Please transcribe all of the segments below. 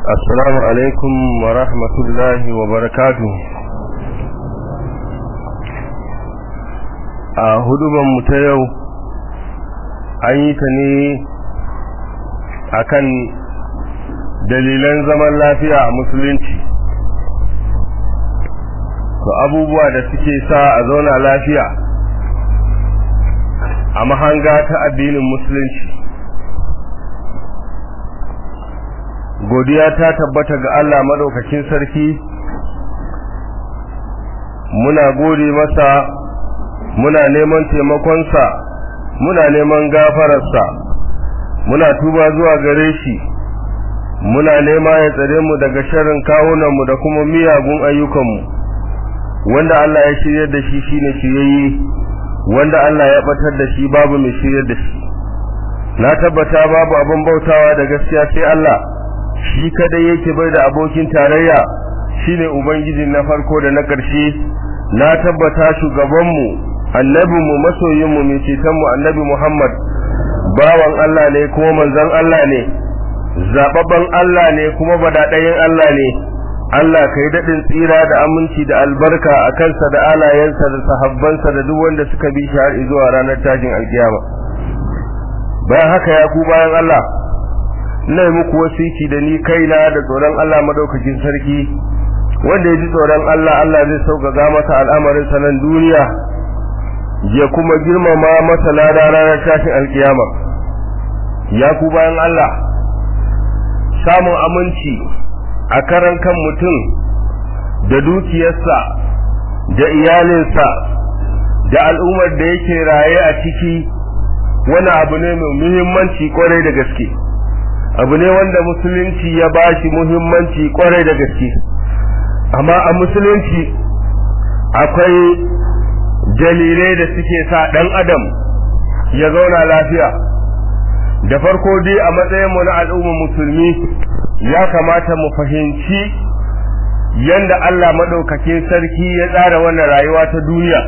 Assalamu alaikum wa rahmatullahi wa barakatu. A hudubanmu ta yau an yi ta ne akan dalilan zaman lafiya a musulunci. To abubuwa da suke sa a zauna lafiya a mahanga ta addinin musulunci. godiya ta tabbata ga Allah madaukakin sarki muna gode masa muna neman taimakonsa muna neman gafararsa muna tuba zuwa gare shi muna nema ya tsare mu daga sharrin kawunanmu da kuma miyagun ayyukanmu wanda Allah ya shirya da shi shine shiryayye wanda Allah ya batar da shi babu mai shirya da shi na tabbata babu abin bautawa da gaskiya sai Allah shi kadai yake bai da abokin tarayya shine ubangiji na farko da na ƙarshe na tabbata shugabanmu annabinmu masoyinmu mai cetonmu annabi Muhammad bawan Allah ne kuma manzon Allah ne zababban Allah ne kuma badaɗayin Allah ne Allah ka yi daɗin tsira da aminci da albarka a kansa da alayensa da sahabbansa da duk wanda suka bi shi har zuwa ranar tashin alkiyama bayan haka ya ku bayan Allah ina yi muku wasiki da ni kaina da tsoron Allah madaukakin sarki wanda ya ji tsoron Allah Allah zai sauƙaƙa masa al'amarin sanan duniya ya kuma girmama masa lada ranar tashin alkiyama ya ku bayan Allah samun aminci a karan kan mutum da dukiyarsa da iyalinsa da al'ummar da yake raye a ciki wani abu ne mai muhimmanci kwarai da gaske abu ne wanda musulunci ya ba shi muhimmanci kwarai da gaske amma a musulunci akwai dalilai da suke sa ɗan adam ya zauna lafiya da farko dai a matsayinmu na al'ummar musulmi ya kamata mu fahimci yanda Allah maɗaukakin sarki ya tsara wannan rayuwa ta duniya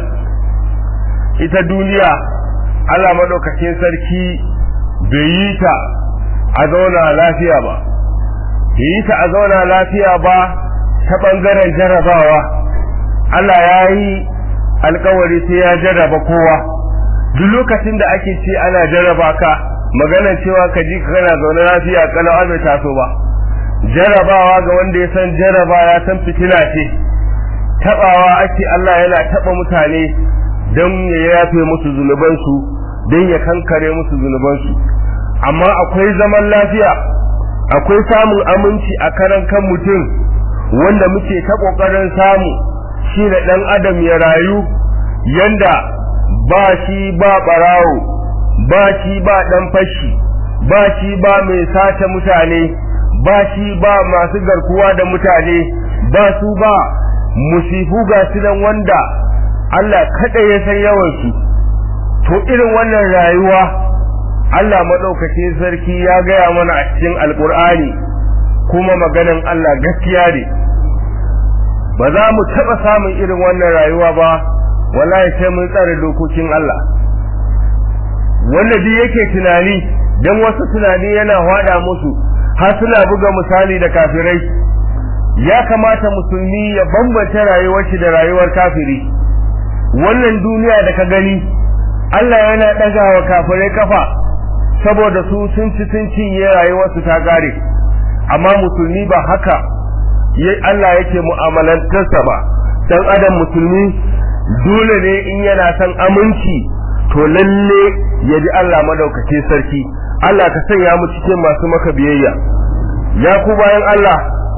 ita duniya Allah maɗaukakin sarki bai yi ta a zauna lafiya ba yi ta a zauna lafiya ba ta ɓangaren jarrabawa Allah ya yi alkawari sai ya jarraba kowa duk lokacin da ake ce ana jarraba ka maganar cewa ka ji kana zaune lafiya kalau bai taso ba jarrabawa ga wanda ya san jarraba ya san fitina ce tabawa ake Allah yana taba mutane don ya yafe musu zunubansu don ya kankare musu zunubansu amma akwai zaman lafiya akwai samun aminci a karan kan mutum wanda muke ta kokarin samu shi da dan adam ya rayu yanda ba shi ba barawo ba shi ba dan fashi ba shi ba mai sace mutane ba shi ba masu garkuwa da mutane ba su ba musifu ga su nan wanda Allah kada ya san yawansu to irin wannan rayuwa Allah maɗaukakin sarki ya gaya mana a cikin alƙur'ani kuma maganan Allah gaskiya ne ba za mu taɓa samun irin wannan rayuwa ba wallahi sai mun tsare dokokin Allah wanda duk yake tunani dan wasu tunani yana hwada musu har suna buga misali da kafirai ya kamata musulmi ya bambanta rayuwar shi da rayuwar kafiri wannan duniya da ka gani Allah yana ɗagawa kafirai kafa saboda su sun ci sun cinye rayuwarsu ta gare amma musulmi ba haka Allah yake mu'amalantarsa ba dan adam musulmi dole ne in yana son aminci to lalle ya ji Allah madaukake sarki Allah ka sanya mu cikin masu maka biyayya ya ku bayan Allah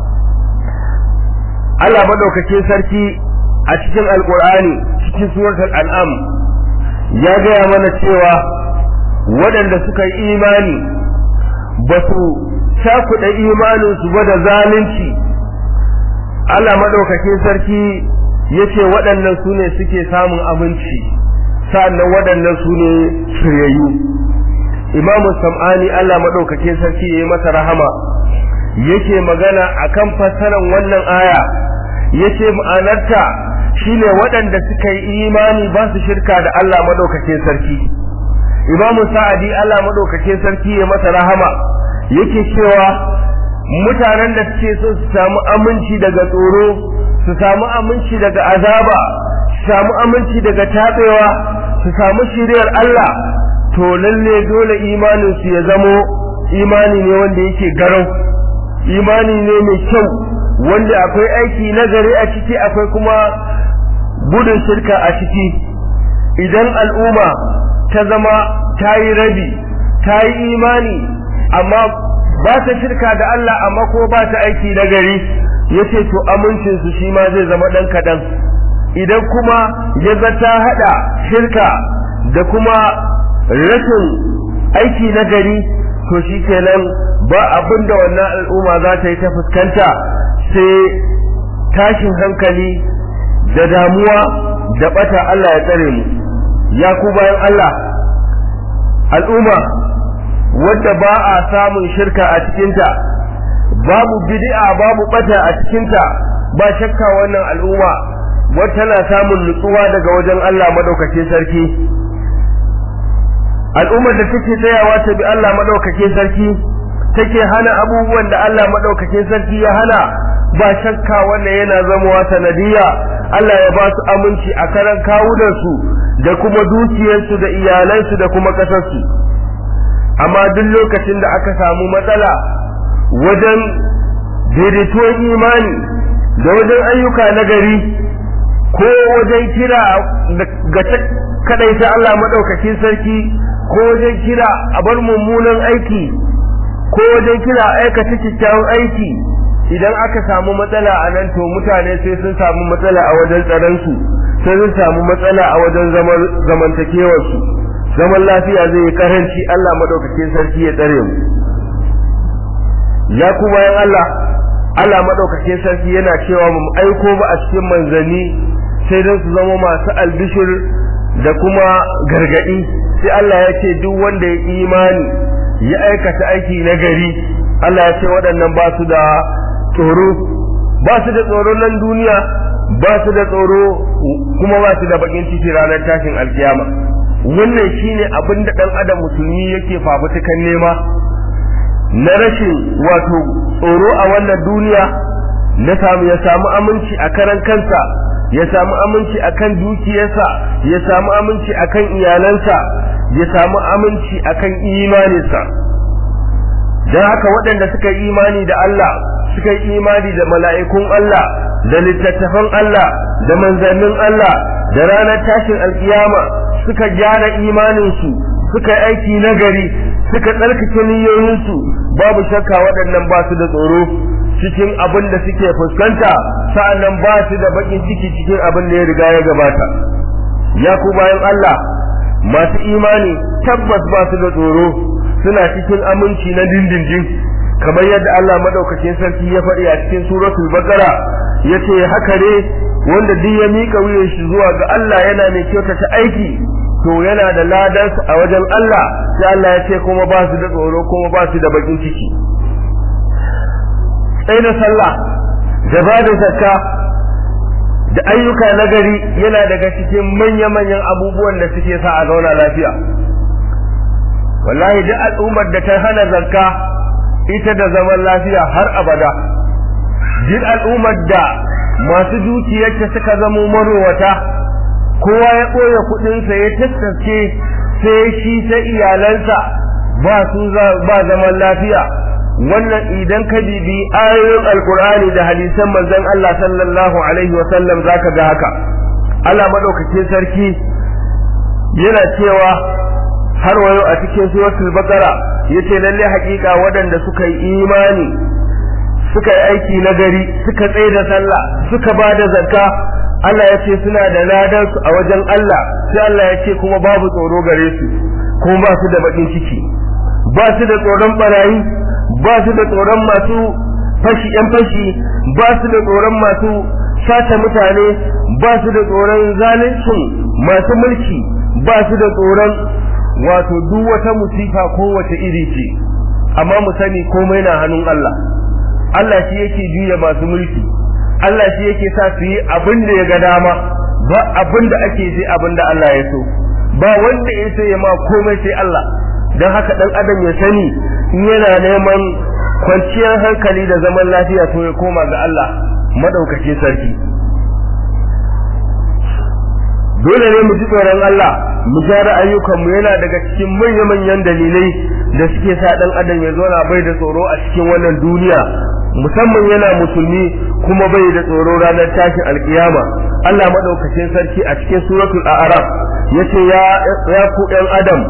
Allah madaukake sarki a cikin alkur'ani cikin suratul an'am ya gaya mana cewa waɗanda suka yi imani ba su cakuɗa imaninsu ba da zalunci Allah maɗaukakin sarki ya ce waɗannan su ne suke samun abinci sa'annan waɗannan su ne shiryayyu imamu sam'ani Allah maɗaukakin sarki ya yi masa rahama yake magana akan fassarar wannan aya yace ma'anarta shine waɗanda suka yi imani ba su shirka da Allah maɗaukakin sarki imamu sa'adi Allah madaukakin sarki ya masa rahama yake cewa mutanen da suke so su samu aminci daga tsoro su samu aminci daga azaba su samu aminci daga tabewa su samu shiriyar Allah to lalle dole imanin su ya zamo imani ne wanda yake garau imani ne mai kyau wanda akwai aiki nagari a ciki akwai kuma gudun shirka a ciki idan al'umma ta zama ta yi rabi ta yi imani amma ba ta shirka da Allah amma ko ba ta aiki nagari yace to amincin su shi ma zai zama dan kadan idan kuma ya ta hada shirka da kuma rashin aiki nagari to shi kenan ba abin da wannan al'umma za ta yi ta fuskanta sai tashin hankali da damuwa da bata Allah ya tsare mu ya ku bayan Allah al'umma wadda ba a samun shirka a cikinta babu bid'a babu bata a cikinta ba shakka wannan al'umma wata na samun nutsuwa daga wajen Allah madaukakin sarki al'ummar da take tsayawa ta bi Allah madaukakin sarki take hana abubuwan da Allah madaukakin sarki ya hana ba shakka wannan yana zamowa sanadiyya Allah ya ba su aminci a karan kawunansu da kuma dukiyarsu da iyalansu da kuma kasarsu amma duk lokacin da aka samu matsala wajen daidaituwar imani da wajen ayyuka na gari ko wajen kira ga kadaita Allah madaukakin sarki ko wajen kira a bar mummunan aiki ko wajen kira aikata kyakkyawan aiki idan aka samu matsala a nan to mutane sai sun samu matsala a wajen tsaronsu sai sun samu matsala a wajen zamantakewarsu zaman lafiya zai yi karanci Allah madaukakin sarki ya tsare mu ya ku bayan Allah Allah madaukakin sarki yana cewa mu aiko ba a cikin manzanni sai don su zama masu albishir da kuma gargadi sai Allah ya ce duk wanda ya imani ya aikata aiki na gari Allah ya ce waɗannan ba su da tsoro ba su da tsoro nan duniya ba su da tsoro kuma ba su da bakin ciki ranar tashin alkiyama wannan shine abin da dan adam musulmi yake fafutukan nema na rashin wato tsoro a wannan duniya na samu ya samu aminci a karan kansa ya samu aminci akan dukiyarsa ya samu aminci akan iyalansa ya samu aminci akan imaninsa don haka waɗanda suka yi imani da Allah suka yi imani da mala'ikun Allah da littattafan Allah da manzannin Allah da ranar tashin alkiyama suka gyara imaninsu suka yi aiki nagari suka tsarkake niyoyinsu babu shakka waɗannan ba su da tsoro cikin abin da suke fuskanta sa'annan ba su da bakin ciki cikin abin da ya riga ya gabata ya ku bayan Allah masu imani tabbas ba su da tsoro suna cikin aminci na dindindin kamar yadda Allah madaukakin sarki ya faɗi a cikin suratul baqara yace haka ne wanda duk ya mika wuyan shi zuwa ga Allah yana mai kyautata aiki to yana da ladan a wajen Allah sai Allah ya ce kuma ba su da tsoro kuma ba su da bakin ciki sai da sallah da ba da zakka da ayyuka nagari yana daga cikin manya-manyan abubuwan da suke sa a zauna lafiya wallahi duk al'ummar da ta hana zakka ita da zaman lafiya har abada duk al'ummar da masu dukiyarta suka zamo marowata kowa ya ɓoye kuɗinsa ya tattace sai shi ta iyalansa ba su ba zaman lafiya wannan idan ka bibi ayoyin alkur'ani da hadisan manzon Allah sallallahu alaihi wa sallam zaka ga haka Allah madaukakin sarki yana cewa har wayo a cikin suratul baqara yace lalle hakika waɗanda suka yi imani suka yi aiki na gari suka tsaye da sallah suka ba da zakka Allah ya ce suna da ladan su a wajen Allah sai Allah ya ce kuma babu tsoro gare su kuma ba su da bakin ciki ba su da tsoron barayi ba su da tsoron masu fashi yan fashi ba su da tsoron masu sata mutane ba su da tsoron zaluncin masu mulki ba su da tsoron wato duk wata musifa ko wata iri ce amma mu sani komai na hannun Allah Allah shi yake juya masu mulki Allah shi yake sa su yi abin da ya ga dama ba abin da ake sai abin da Allah ya so ba wanda ya so ya ma komai sai Allah don haka dan adam ya sani in yana neman kwanciyar hankali da zaman lafiya to ya koma ga Allah madaukakin sarki dole ne mu ji tsoron Allah mu gyara ayyukanmu yana daga cikin manya-manyan dalilai da suke sa dan adam ya zauna bai da tsoro a cikin wannan duniya musamman yana musulmi kuma bai da tsoro ranar tashin alkiyama Allah madaukakin sarki a cikin suratul a'raf yace ya ya ku ɗan adam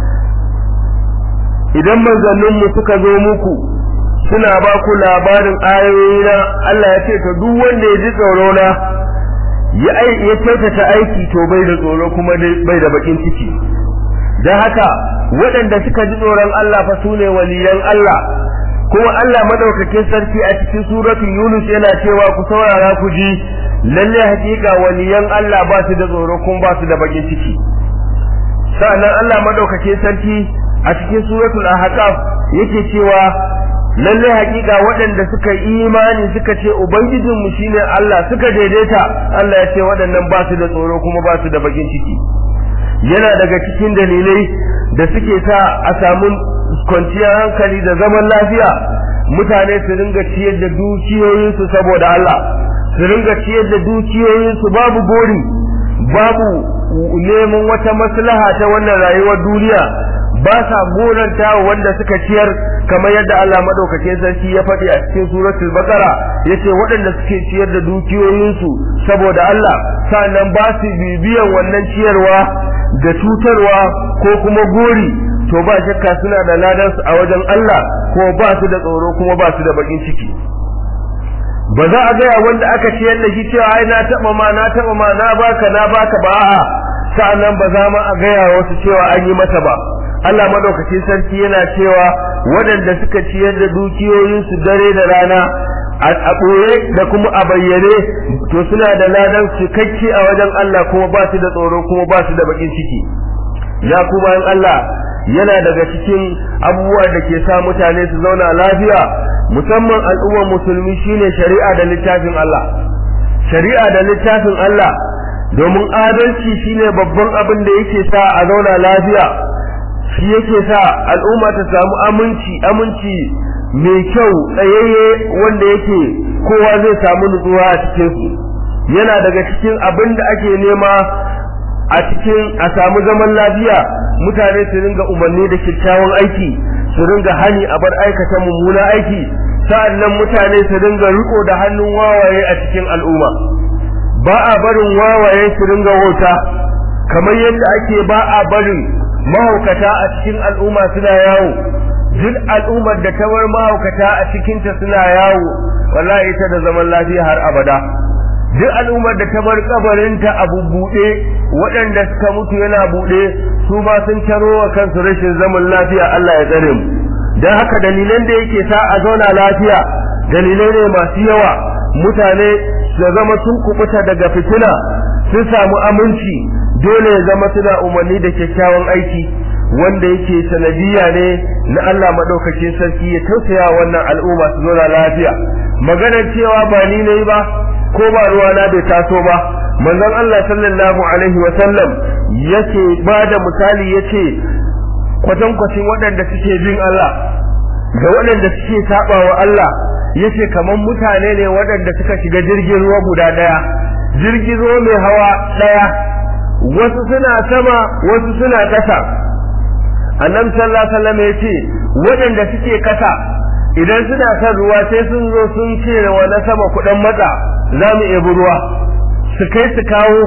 idan manzanninmu suka zo muku suna ba ku labarin ayoyina Allah ya ce to duk wanda ya ji tsoro na ya ya kyautata aiki to bai da tsoro kuma bai da bakin ciki dan haka waɗanda suka ji tsoron Allah fa sune waliyan Allah kuma Allah madaukakin sarki a cikin suratul Yunus yana cewa ku saurara ku ji lalle hakika waliyan Allah ba su da tsoro kuma ba su da bakin ciki sa'annan Allah madaukakin sarki a cikin suratul ahqaf yake cewa lalle hakika waɗanda suka imani suka ce ubangijinmu shine Allah suka daidaita Allah ya ce waɗannan ba su da tsoro kuma ba su da bakin ciki yana daga cikin dalilai da suke sa a samu kwanciyar hankali da zaman lafiya mutane su ringa ciyar da dukiyoyinsu saboda Allah su ringa ciyar da dukiyoyinsu babu gori babu neman wata maslaha ta wannan rayuwar duniya ba sa goranta wanda suka ciyar kamar yadda Allah madaukakin sarki ya faɗi a cikin suratul baqara yace waɗanda suke ciyar da dukiyoyinsu saboda Allah sannan ba su bibiyan wannan ciyarwa da cutarwa ko kuma gori to ba shakka suna da ladan su a wajen Allah ko ba su da tsoro kuma ba su da bakin ciki ba za a gaya wanda aka ciyar da shi cewa ai na taba ma na taba ma na baka na baka ba a'a sa'annan ba za ma a gaya wasu cewa an yi masa ba Allah madaukakin sarki yana cewa waɗanda suka ciyar da dukiyoyinsu dare da rana a ɓoye da kuma a bayyane to suna da ladan cikakke a wajen Allah kuma ba su da tsoro kuma ba su da bakin ciki ya kuma in Allah yana daga cikin abubuwa da ke sa mutane su zauna lafiya musamman al'ummar musulmi shine shari'a da littafin Allah shari'a da littafin Allah domin adalci shine babban abin da yake sa a zauna lafiya shi yake sa al'umma ta samu aminci aminci mai kyau tsayayye wanda yake kowa zai samu nutsuwa a cikin su yana daga cikin abin da ake nema a cikin a samu zaman lafiya mutane su ringa umarni da kyakkyawan aiki su ringa hani a bar aikata mummuna aiki sa'annan mutane su ringa riko da hannun wawaye a cikin al'umma ba a barin wawaye su ringa wauta kamar yadda ake ba a barin mahaukata a cikin al'umma suna yawo duk al'ummar da ta bar mahaukata a cikinta suna yawo wallahi ita da zaman lafiya har abada duk al'ummar da ta bar kabarinta a bubbuɗe waɗanda suka mutu yana buɗe su ma sun taro wa kansu rashin zaman lafiya Allah ya tsare mu dan haka dalilan da yake sa a zauna lafiya dalilai ne masu yawa mutane su zama sun kubuta daga fitina sun samu aminci dole ya zama suna umarni da kyakkyawan aiki wanda yake sanadiyya ne na Allah madaukakin sarki ya tausaya wannan al'umma su zauna lafiya maganar cewa ba ni nayi ba ko ba ruwa na bai taso ba manzon Allah sallallahu alaihi wa sallam yake ba da misali yace kwatankwacin waɗanda suke bin Allah da waɗanda suke saba wa Allah yace kaman mutane ne waɗanda suka shiga jirgin ruwa guda ɗaya jirgin ruwa mai hawa ɗaya wasu suna sama wasu suna ƙasa annabi sallallahu alaihi wasallam yace waɗanda suke ƙasa idan suna son ruwa sai sun zo sun ce wa na sama kuɗin matsa za mu ebi ruwa su kai su kawo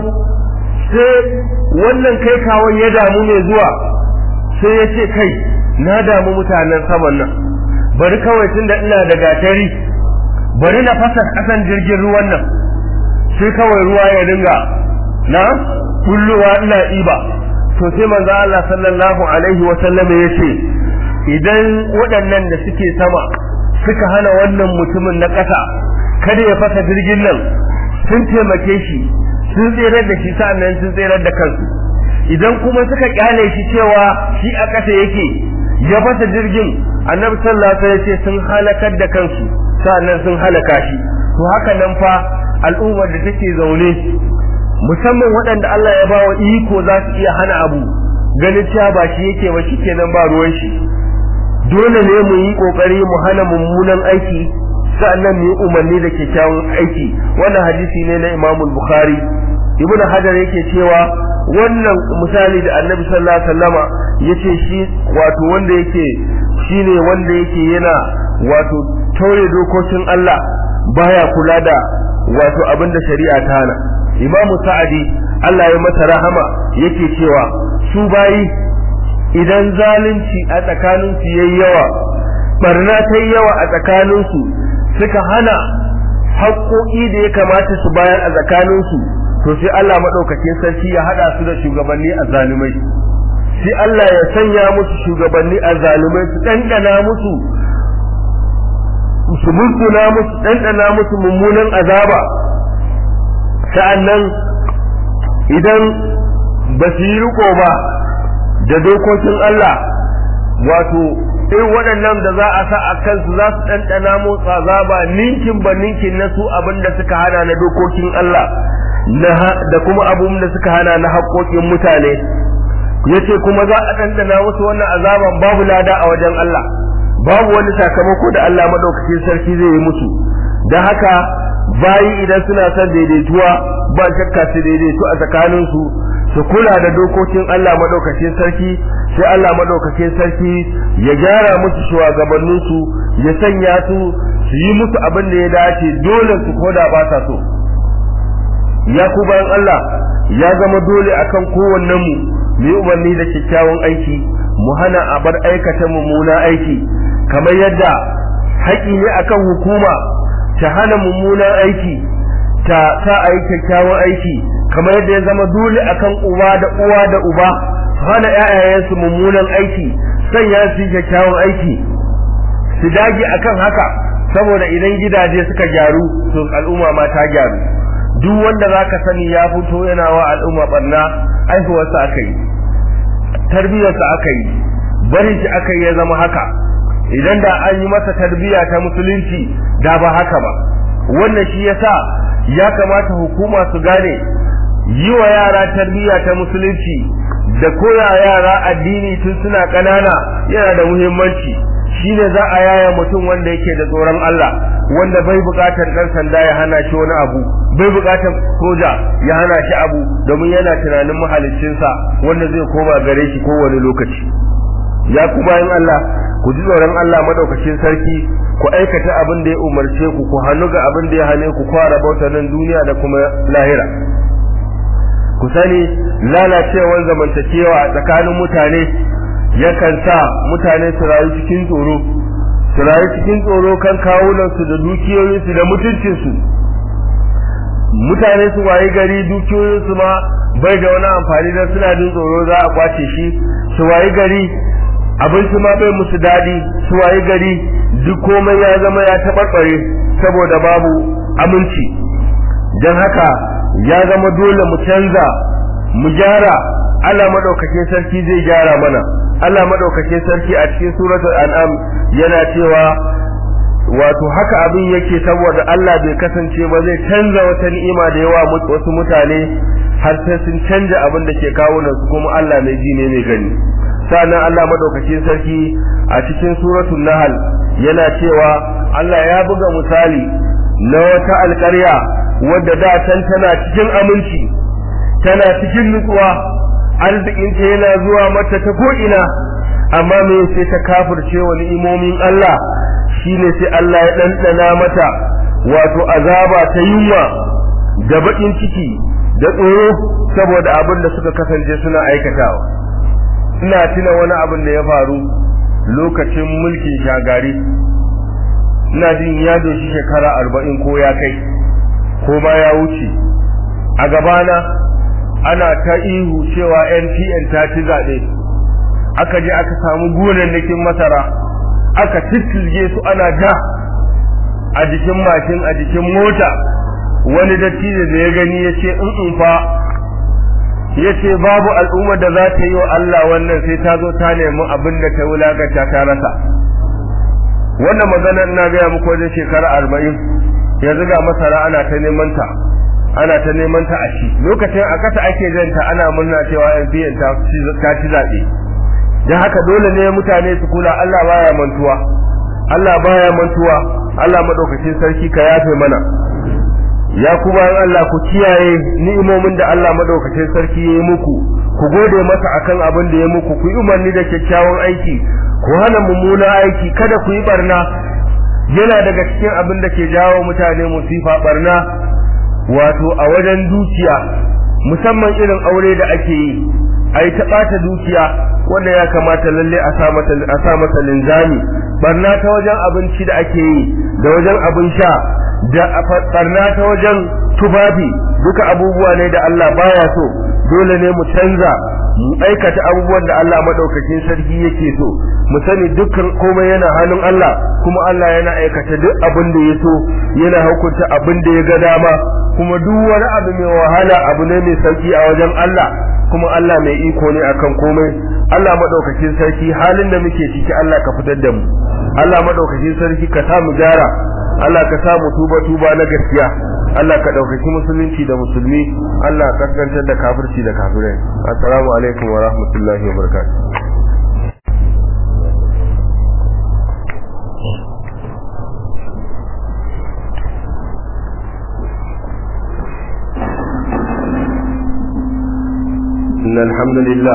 sai wannan kai kawon ya damu mai zuwa sai ya ce kai na damu mutanen saman nan bari kawai tun da ina da gatari bari na fasa ƙasan jirgin ruwan nan sai kawai ruwa ya dinga na kulluwa ina iba to sai manzo Allah sallallahu alaihi wa sallam ya ce idan waɗannan da suke sama suka hana wannan mutumin na ƙasa kada ya fasa jirgin nan sun taimake shi sun tserar da shi sa'annan sun tserar da kansu idan kuma suka kyale shi cewa shi a ƙasa yake ya fasa jirgin annabi sallallahu alaihi wasallam ce sun halakar da kansu sa'annan sun halaka shi to haka nan fa al'ummar da take zaune musamman waɗanda Allah ya bawa iko za su iya hana abu ganin cewa ba shi yake ba shikenan ba ruwan shi dole ne mu yi kokari mu hana mummunan aiki sa'annan mu yi umarni da kyakkyawan aiki wannan hadisi ne na Imam Bukhari Ibn Hajar yake cewa wannan misali da Annabi sallallahu alaihi wasallama yace shi wato wanda yake shine wanda yake yana wato tauye dokokin Allah baya kula da wato abin da shari'a ta hana Imam Sa'adi Allah ya masa rahama yake cewa su bayi idan zalunci a tsakaninsu yayi yawa barna ta yi yawa a tsakaninsu suka hana haƙoƙi da ya kamata su bayar a tsakaninsu to sai Allah maɗaukakin sarki ya haɗa su da shugabanni a zalumai sai Allah ya sanya musu shugabanni a zalumai su ɗanɗana musu su mulkuna musu ɗanɗana musu mummunan azaba sa'annan idan ba su yi riko ba da dokokin Allah wato irin waɗannan da za a sa a kansu za su ɗanɗana motsa zaba ninkin ba ninkin na su abin da suka hana na dokokin Allah da kuma abin da suka hana na haƙoƙin mutane yace kuma za a ɗanɗana musu wannan azaban babu lada a wajen Allah babu wani sakamako da Allah madaukakin sarki zai yi musu da haka bayi idan suna son daidaituwa ba shakka su daidaitu a tsakaninsu su kula da dokokin Allah madaukakin sarki sai Allah madaukakin sarki ya gyara musu shugabannin su ya sanya su su yi musu abin da ya dace dole su koda ba sa so ya ku bayan Allah ya zama dole akan kowannen mu mu yi umarni da kyakkyawan aiki mu hana a bar aikata mummuna aiki kamar yadda haƙi ne akan hukuma ta hana mummunan aiki ta sa a yi kyakkyawan aiki kamar yadda ya zama dole akan uwa da uwa da uba su hana ƴaƴayensu mummunan aiki sanya su kyakkyawan aiki su dage akan haka saboda idan gidaje suka gyaru to al'umma ma ta gyaru duk wanda zaka sani ya fito yana wa al'umma barna aihuwarsa aka yi tarbiyarsa aka yi barin shi aka yi ya zama haka idan da an yi masa tarbiyya ta musulunci da ba haka ba wannan shi yasa ya kamata hukuma su gane yi wa yara tarbiyya ta musulunci da koya yara addini tun suna ƙanana yana da muhimmanci shine za a yaya mutum wanda yake da tsoron Allah wanda bai buƙatar ɗan sanda ya hana shi wani abu bai buƙatar soja ya hana shi abu domin yana tunanin mahaliccinsa wanda zai koma gare shi kowane lokaci ya ku bayan Allah ku ji tsoron Allah madaukakin sarki ku aikata abin da ya umarce ku ku hannu ga abin da ya hane ku kwara bauta nan duniya da kuma lahira ku sani lalacewar zamantakewa a tsakanin mutane yakan sa mutane su rayu cikin tsoro su rayu cikin tsoro kan kawunansu da dukiyoyinsu da mutuncinsu mutane su wayi gari dukiyoyinsu ma bai da wani amfani don suna jin tsoro za a kwace shi su wayi gari abinci ma bai musu daɗi su wayi gari duk komai ya zama ya taɓarɓare saboda babu aminci don haka ya zama dole mu canza mu gyara Allah madaukakin sarki zai gyara mana Allah madaukakin sarki a cikin suratul an'am yana cewa wato haka abin yake saboda Allah bai kasance ba zai canza wata ni'ima da yawa wasu mutane har sai sun canja abin da ke kawo nan su kuma Allah mai ji ne mai gani sannan Allah madaukakin sarki a cikin suratul nahl yana cewa Allah ya buga misali na wata alƙarya wadda da can tana cikin aminci tana cikin nutsuwa arzikinta yana zuwa mata ta ko'ina amma me sai ta kafirce wa ni'imomin Allah shine sai Allah ya ɗanɗana mata wato azaba ta yunwa da baƙin ciki da tsoro saboda abin da suka kasance suna aikatawa ina tuna wani abin da ya faru lokacin mulkin shagari ina jin ya doshi shekara arba'in ko ya kai ko ma ya wuce a gabana ana ta ihu cewa NPN ta ci zaɓe aka je aka samu gonannakin masara aka tittilge su ana ja a jikin mashin a jikin mota wani dattijo da ya gani ya ce in fa ya ce babu al'ummar da za ta yi wa Allah wannan sai ta zo ta nemi abin da ta wulakanta ta rasa wannan maganar na gaya muku wajen shekara arba'in yanzu ga masara ana ta neman ta ana ta neman ta a shi lokacin a kasa ake janta ana murna cewa NPN ta ci zaɓe dan haka dole ne mutane su kula Allah baya mantuwa Allah baya mantuwa Allah madaukakin sarki ka yafe mana ya kuma Allah ku kiyaye ni'imomin da Allah madaukakin sarki ya yi muku ku gode masa akan abin da ya muku ku yi umarni da kyakkyawan aiki ku hana mummunan aiki kada ku yi barna yana daga cikin abin da ke jawo mutane musifa barna wato a wajen dukiya musamman irin aure da ake yi ai ta bata dukiya wanda ya kamata lalle a sa mata a sa mata linzami barna ta wajen abinci da ake yi da wajen abin sha da barna ta wajen tufafi duka abubuwa ne da Allah baya so dole ne mu canza mu aikata abubuwan da Allah madaukakin sarki yake so mu sani dukkan komai yana hannun Allah kuma Allah yana aikata duk abin da ya so yana hukunta abin da ya ga dama kuma duk wani abu mai wahala abu ne mai sauki a wajen Allah kuma Allah mai iko ne akan komai Allah madaukakin sarki halin da muke ciki Allah ka fitar da mu Allah madaukakin sarki ka sa mu gyara Allah ka sa mu tuba tuba na gaskiya Allah ka ɗaukaki musulunci da musulmi Allah ka kaskantar da kafirci da kafirai assalamu alaikum wa rahmatullahi wa barakatuh إن الحمد لله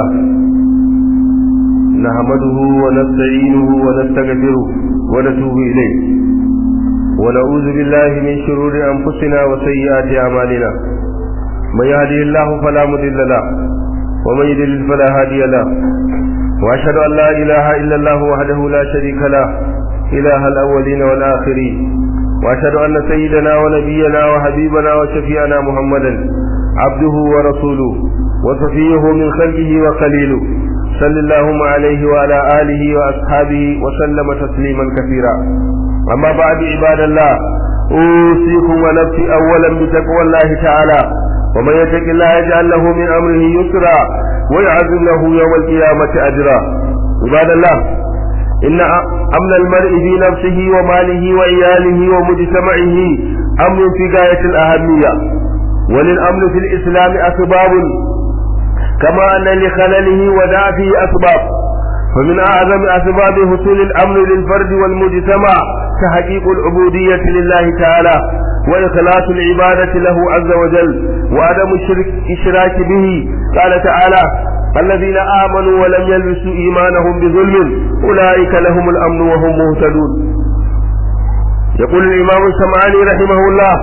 نحمده ونستعينه ونستغفره ونتوب إليه ونعوذ بالله من شرور أنفسنا وسيئات أعمالنا من يهدي الله فلا مضل له ومن يضلل فلا هادي له وأشهد أن لا إله إلا الله وحده لا شريك له إله الأولين والآخرين وأشهد أن سيدنا ونبينا وحبيبنا وشفيعنا محمدا عبده ورسوله وصفيه من خلقه وخليله صلى اللهم عليه وعلى آله وأصحابه وسلم تسليما كثيرا أما بعد عباد الله أوصيكم ونفسي أولا بتقوى الله تعالى ومن يتق الله يجعل له من أمره يسرا ويعزم له يوم القيامة أجرا عباد الله إن أمن المرء في نفسه وماله وعياله ومجتمعه أمر في غاية الأهمية وللأمن في الإسلام أسباب كما أن لخلله ودافه أسباب فمن أعظم أسباب حصول الأمن للفرد والمجتمع تحقيق العبودية لله تعالى وإخلاص العبادة له عز وجل وعدم الشرك إشراك به قال تعالى الذين آمنوا ولم يلبسوا إيمانهم بظلم أولئك لهم الأمن وهم مهتدون يقول الإمام السمعاني رحمه الله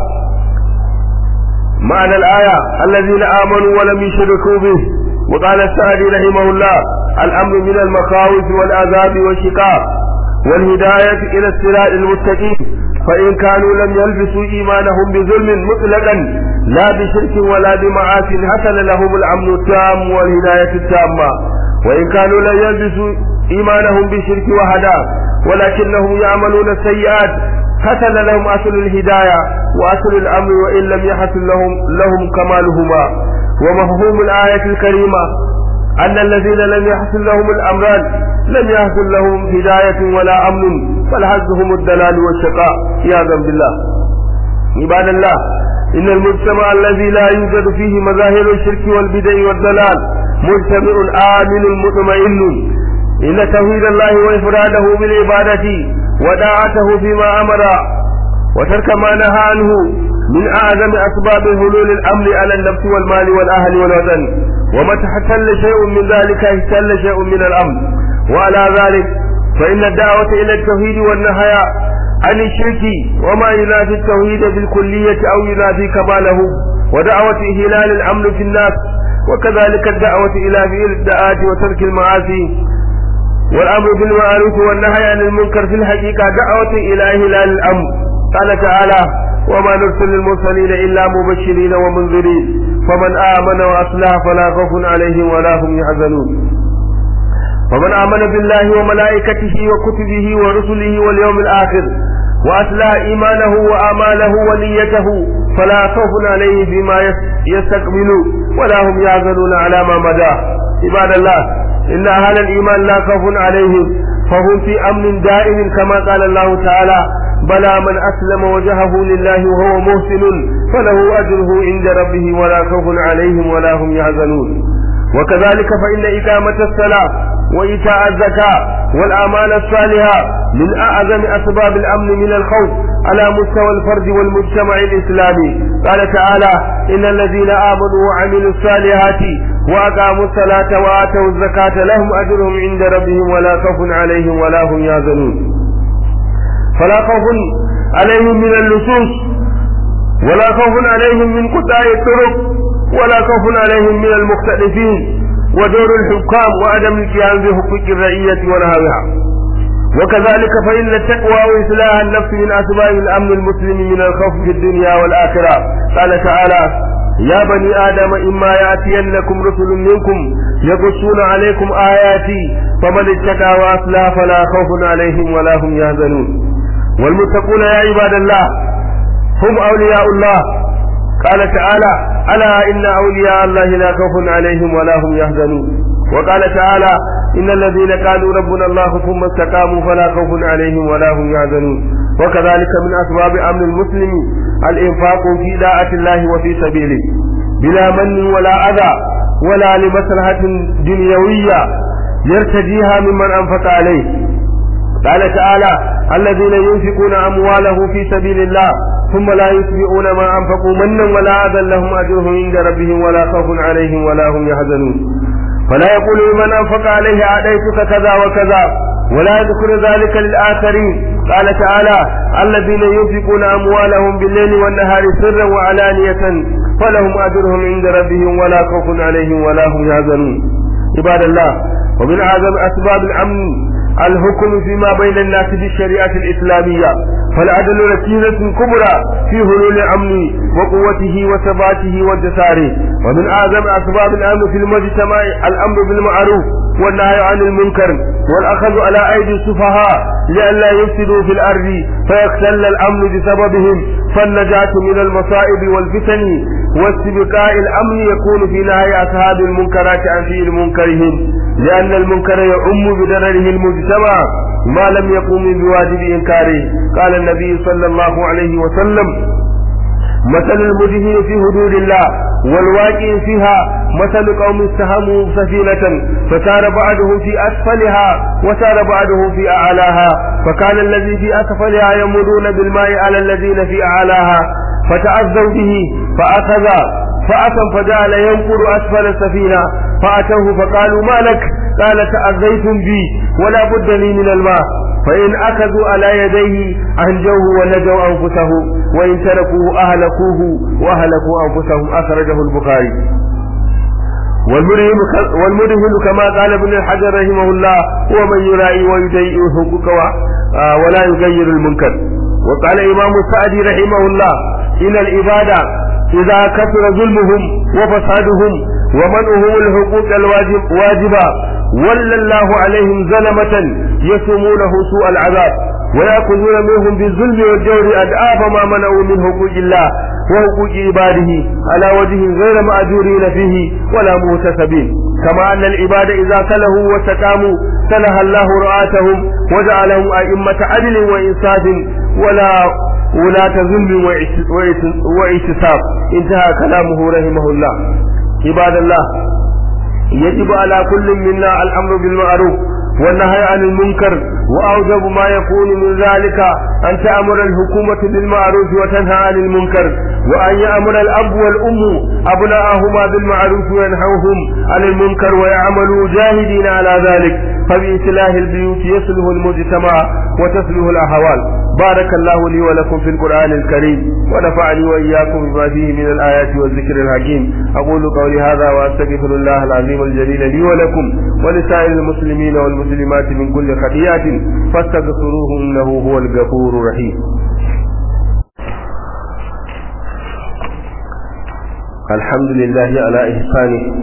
معنى الآية الذين آمنوا ولم يشركوا به وقال السعدي رحمه الله الأمر من المخاوف والعذاب والشقاق والهداية إلى الصراط المستقيم فإن كانوا لم يلبسوا إيمانهم بظلم مطلقا لا بشرك ولا بمعاص حصل لهم الأمن التام والهداية التامة وإن كانوا لم يلبسوا إيمانهم بشرك وهدى ولكنهم يعملون السيئات حصل لهم أصل الهداية وأصل الأمر وإن لم يحصل لهم لهم كمالهما ومفهوم الآية الكريمة أن الذين لم يحصل لهم الأمران لم يحصل لهم هداية ولا أمن بل حظهم الدلال والشقاء عياذا بالله عباد الله إن المجتمع الذي لا يوجد فيه مظاهر الشرك والبدع والضلال مجتمع آمن مطمئن إن توحيد الله وإفراده بالعبادة وداعته فيما أمر وترك ما نهى عنه من أعظم أسباب حلول الأمر على النفس والمال والأهل والوطن ومتى احتل شيء من ذلك احتل شيء من الأمر وعلى ذلك فإن الدعوة إلى التوحيد والنهي عن الشرك وما ينافي التوحيد بالكلية أو ينافي كماله ودعوة إهلال الأمن في الناس وكذلك الدعوة إلى فعل الدعاة وترك المعاصي والأمر بالمعروف والنهي عن المنكر في الحقيقة دعوة إلى إهلال الأمر قال تعالى وما نرسل المرسلين إلا مبشرين ومنذرين فمن آمن وأصلح فلا خوف عليهم ولا هم يحزنون فمن آمن بالله وملائكته وكتبه ورسله واليوم الآخر وأصلح إيمانه وآماله ونيته فلا خوف عليه بما يستقبل ولا هم يحزنون على ما مدى عباد الله إن أهل الإيمان لا خوف عليهم فهم في أمن دائم كما قال الله تعالى بلى من أسلم وجهه لله وهو محسن فله أجره عند ربه ولا خوف عليهم ولا هم يحزنون وكذلك فإن إقامة الصلاة وإيتاء الزكاة والأعمال الصالحة من أعظم أسباب الأمن من الخوف على مستوى الفرد والمجتمع الإسلامي قال تعالى إن الذين آمنوا وعملوا الصالحات وأقاموا الصلاة وآتوا الزكاة لهم أجرهم عند ربهم ولا خوف عليهم ولا هم يحزنون فلا خوف عليهم من اللصوص ولا خوف عليهم من قطاع الطرق ولا خوف عليهم من المختلفين ودور الحكام وعدم القيام بحقوق الرعية ونهارها وكذلك فإن التقوى وإصلاح النفس من أسباب الأمن المسلم من الخوف في الدنيا والآخرة قال تعالى يا بني آدم إما يأتينكم رسل منكم يقصون عليكم آياتي فمن اتقى وأصلح فلا خوف عليهم ولا هم يحزنون والمتقون يا عباد الله هم أولياء الله قال تعالى ألا إن أولياء الله لا خوف عليهم ولا هم يحزنون وقال تعالى إن الذين قالوا ربنا الله ثم استقاموا فلا خوف عليهم ولا هم يحزنون وكذلك من أسباب أمن المسلم الإنفاق في داعة الله وفي سبيله بلا من ولا أذى ولا لمصلحة دنيوية يرتجيها ممن أنفق عليه قال تعالى الذين ينفقون أمواله في سبيل الله ثم لا يتبعون ما أنفقوا منا ولا أذى لهم أجرهم عند ربهم ولا خوف عليهم ولا هم يحزنون فلا يقول لمن أنفق عليه أعطيتك كذا وكذا ولا يذكر ذلك للآخرين قال تعالى الذين ينفقون أموالهم بالليل والنهار سرا وعلانية فلهم أجرهم عند ربهم ولا خوف عليهم ولا هم يحزنون عباد الله ومن أعظم أسباب الأمن الحكم فيما بين الناس بالشريعة الإسلامية فالعدل ركيزة كبرى في هلول الأمن وقوته وثباته وانتصاره ومن أعظم أسباب الأمن في المجتمع الأمر بالمعروف والنهي عن المنكر والأخذ على أيدي السفهاء لئلا يفسدوا في الأرض فيختل الأمن بسببهم فالنجاة من المصائب والفتن واستبقاء الأمن يكون في نهي أصحاب المنكرات عن فعل منكرهم لأن المنكر يعم بدرره المجتمع ما لم يقوم بواجب إنكاره قال النبي صلى الله عليه وسلم مثل المدهن في حدود الله والواقع فيها مثل قوم استهموا سفينة فسار بعضهم في أسفلها وسار بعضهم في أعلاها فكان الذي في أسفلها يمرون بالماء على الذين في أعلاها فتعذوا به فأخذ فأتم فجعل ينقر أسفل السفينة فأتوه فقالوا ما لك قال تأذيتم بي ولا بد لي من الماء فإن أخذوا على يديه أنجوه ونجوا أنفسهم وإن تركوه أهلكوه وأهلكوا أنفسهم أخرجه البخاري والمرهن والمرهن كما قال ابن الحجر رحمه الله هو من يراعي ويضيء حقوق ولا يغير المنكر وقال إمام السعدي رحمه الله إن العبادة إذا كثر ظلمهم وفسادهم ومنعهم الحقوق الواجب واجبة ولى الله عليهم ظلمة يسومونه سوء العذاب ويأخذون منهم بالظلم والجور أدعاف ما منعوا من حقوق الله وحقوق عباده على وجه غير مأجورين فيه ولا مهتسبين كما أن العباد إذا سلهوا واستقاموا سلها الله رعاتهم وجعلهم أئمة عدل وإنصاف ولا ولاة ظلم واعتصاب انتهى كلامه رحمه الله عباد الله يجب على كل منا الأمر بالمعروف والنهي عن المنكر وأوجب ما يكون من ذلك أن تأمر الحكومة بالمعروف وتنهى عن المنكر وأن يأمر الأب والأم أبناءهما بالمعروف وينهوهم عن المنكر ويعملوا جاهدين على ذلك فبإصلاح البيوت يصلح المجتمع وتصلح الأحوال بارك الله لي ولكم في القرآن الكريم ونفعني وإياكم بما فيه من الآيات والذكر الحكيم أقول قولي هذا وأستغفر الله العظيم الجليل لي ولكم ولسائر المسلمين والمسلمات من كل خطيئة فاستغفروه إنه هو الغفور الرحيم الحمد لله على إحسانه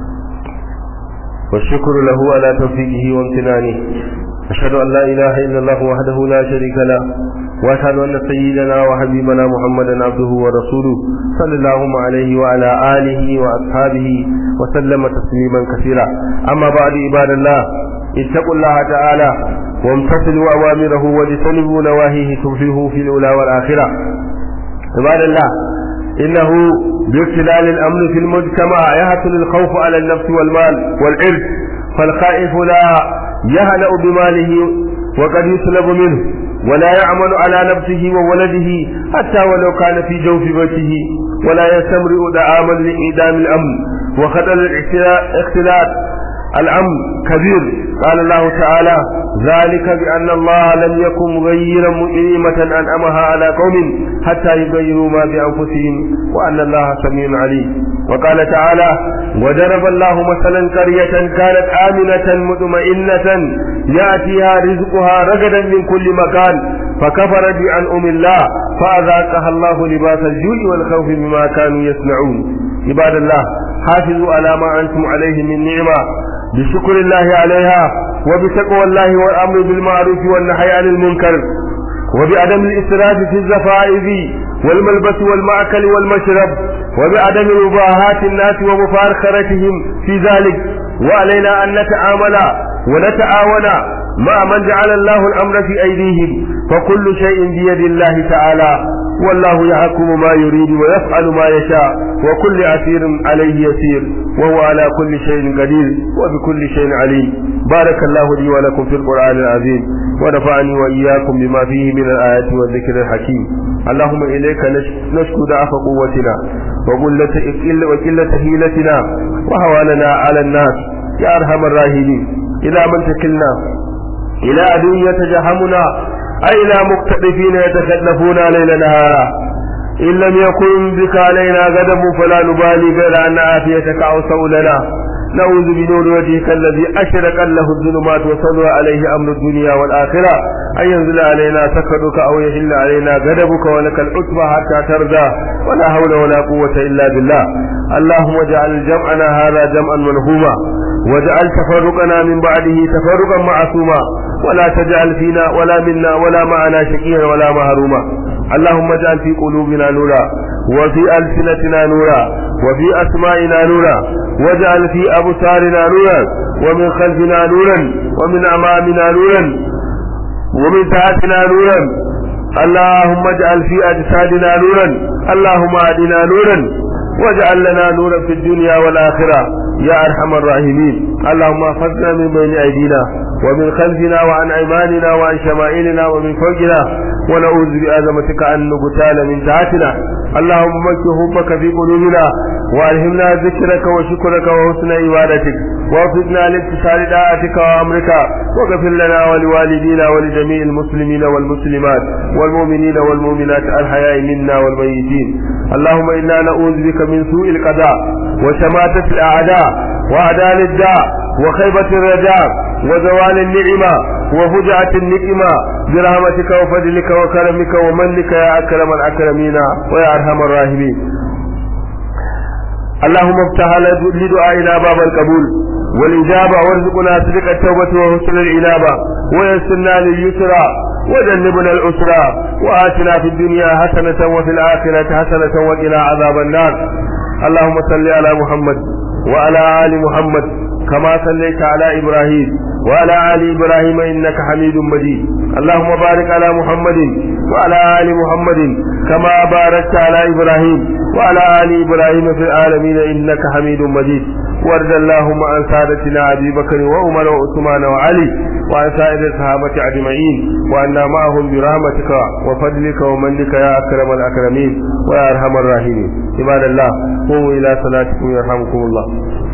والشكر له على توفيقه وامتنانه أشهد أن لا إله إلا الله وحده لا شريك له وأشهد أن سيدنا وحبيبنا محمدا عبده ورسوله صلى الله عليه وعلى آله وأصحابه وسلم تسليما كثيرا أما بعد عباد الله اتقوا الله تعالى وامتثلوا أوامره واجتنبوا نواهيه تفلحوا في الأولى والآخرة عباد الله إنه باختلال الأمن في المجتمع يحصل الخوف على النفس والمال والعرض فالخائف لا يهنأ بماله وقد يسلب منه ولا يعمل على نفسه وولده حتى ولو كان في جوف بيته ولا يستمرئ دعاما لإعدام الأمن وخطر الاختلاط الأمن كبير قال الله تعالى ذلك بأن الله لم يكن مغيرا نعمة أنعمها على قوم حتى يغيروا ما بأنفسهم وأن الله سميع عليم وقال تعالى وضرب الله مثلا قرية كانت آمنة مطمئنة يأتيها رزقها رغدا من كل مكان فكفرت بأنعم الله فأذاقها الله لباس الجوع والخوف بما كانوا يصنعون عباد الله حافظوا على ما أنتم عليه من نعمة بشكر الله عليها وبتقوى الله والأمر بالمعروف والنهي عن المنكر وبعدم الإسراف في الزفائف والملبس والمأكل والمشرب وبعدم مباهاة الناس ومفارخرتهم في ذلك وعلينا أن نتعامل ونتعاون مع من جعل الله الأمر في أيديهم فكل شيء بيد الله تعالى والله يحكم ما يريد ويفعل ما يشاء وكل أسير عليه يسير وهو على كل شيء قدير وبكل شيء عليم بارك الله لي ولكم في القرآن العظيم ونفعني وإياكم بما فيه من الآيات والذكر الحكيم اللهم إليك نشكو ضعف قوتنا وقلة وقلة هيلتنا وهواننا على الناس يا أرحم الراحمين إلى من تكلنا إلى عدو يتجهمنا أي إلى مقتدفين يتكلفون ليل نهارا إن لم يكن بك علينا غضب فلا نبالي غير أن عافيتك أوسع لنا نعوذ بنور وجهك الذي أشرق له الظلمات وصلى عليه أمر الدنيا والآخرة أن ينزل علينا سكرك أو يحل علينا غضبك ولك العتبى حتى ترضى ولا حول ولا قوة إلا بالله اللهم اجعل جمعنا هذا جمعا مرحوما واجعل تفرقنا من بعده تفرقا معصوما ولا تجعل فينا ولا منا ولا معنا شقيا ولا محروما اللهم اجعل في قلوبنا نورا وفي ألسنتنا نورا وفي أسمائنا نورا واجعل في أبصارنا نورا ومن خلفنا نورا ومن أمامنا نورا ومن تحتنا نورا اللهم اجعل في أجسادنا نورا اللهم أهدنا نورا واجعل لنا نورا في الدنيا والآخرة يا أرحم الراحمين اللهم احفظنا من بين أيدينا ومن خلفنا وعن أيماننا وعن شمائلنا ومن فوقنا ونعوذ بعظمتك أن نقتال من تحتنا اللهم مكي حبك في قلوبنا وألهمنا ذكرك وشكرك وحسن عبادتك ووفقنا لامتثال طاعتك وأمرك واغفر لنا ولوالدينا ولجميع المسلمين والمسلمات والمؤمنين والمؤمنات الحياء منا والميتين اللهم إنا نعوذ بك من سوء القضاء وشماتة الأعداء وأعداء الداء وخيبة الرجاء وزوال النعمة وفجعة النقمة برحمتك وفضلك وكرمك ومنك يا أكرم الأكرمين ويا أرحم الراحمين اللهم افتح لدعائنا باب القبول والإجابة وارزقنا صدق التوبة وحسن الإنابة ويسرنا لليسرى وجنبنا العسرى وآتنا في الدنيا حسنة وفي الآخرة حسنة وقنا عذاب النار اللهم صل على محمد وعلى آل محمد كما صليت على إبراهيم وعلى آل إبراهيم إنك حميد مجيد اللهم بارك على محمد وعلى آل محمد كما باركت على إبراهيم وعلى آل إبراهيم في العالمين إنك حميد مجيد وارض اللهم عن سادتنا أبي بكر وعمر وعثمان وعلي وعن سائر الصحابة أجمعين وأنا معهم برحمتك وفضلك ومنك يا أكرم الأكرمين ويا أرحم الراحمين عباد الله قوموا إلى صلاتكم يرحمكم الله